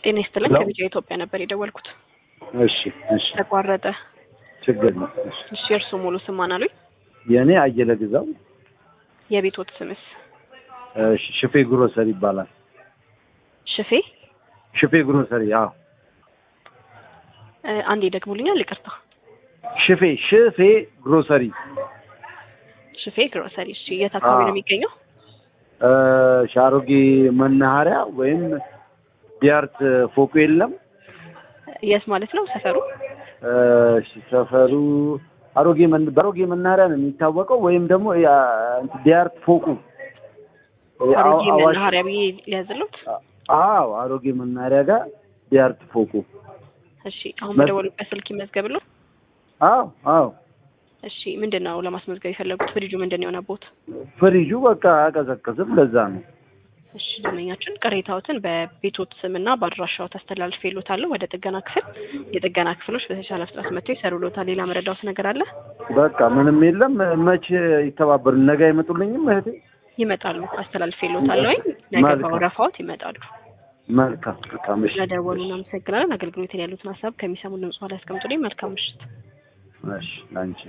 ጤና ይስጥልኝ። ሄሎ። ከቢጫ ኢትዮጵያ ነበር የደወልኩት። እሺ እሺ ተቋረጠ። ችግር ነው። እሺ እሺ እርሱ ሙሉ ስም ማን አሉኝ? የእኔ አየለ ግዛው የቤቶት ስምስ? እሺ፣ ሽፌ ግሮሰሪ ይባላል። ሽፌ ሽፌ ግሮሰሪ አዎ፣ እ፣ አንዴ ደግሞልኛል። ይቅርታ። ሽፌ ሽፌ ግሮሰሪ ሽፌ ግሮሰሪ። እሺ የት አካባቢ አዎ። ነው የሚገኘው? እ፣ ሻሮጌ መናኸሪያ ወይም ዲያርት ፎቁ የለም የት ማለት ነው ሰፈሩ? እ፣ እሺ፣ ሰፈሩ አሮጌ መን በአሮጌ መናኸሪያ ነው የሚታወቀው ወይም ደግሞ ያ እንትን ዲያርት ፎቁ እ፣ አሮጌ አዋ- አዋሽ- መናኸሪያ ብዬ ሊያዝሉት። አዎ አሮጌ መናኸሪያ ጋር ዲያርት ፎቁ እሺ አሁን መ- በደወሉበት ስልክ ይመዝገብሉ። አዎ አዎ እሺ ምንድን ነው ለማስመዝገብ የፈለጉት? ፍሪጁ ምንድን ነው የሆነቦት? ፍሪጁ በቃ አቀዘቅዝም ለዛ ነው እሺ ደንበኛችን ቅሬታዎትን በቤቶት ስምና በአድራሻው ታስተላልፍ ይሉታለሁ ወደ ጥገና ክፍል። የጥገና ክፍሎች በተቻለ ፍጥነት መጥተው ይሰሩልዎታል። ሌላ መረዳዎት ነገር አለ? በቃ ምንም የለም መቼ ይተባበሩ ነገ አይመጡልኝም እህቴ ይመጣሉ። አስተላልፍ ይሉታል ወይ ነገ መልካም። በወረፋዎት ይመጣሉ። መልካም በጣም እሺ ስለደወሉ እናመሰግናለን። አገልግሎትን ያሉትን ሀሳብ ከሚሰሙ ድምጽ ላይ ያስቀምጡልኝ። መልካም ምሽት። እሺ ላንቺ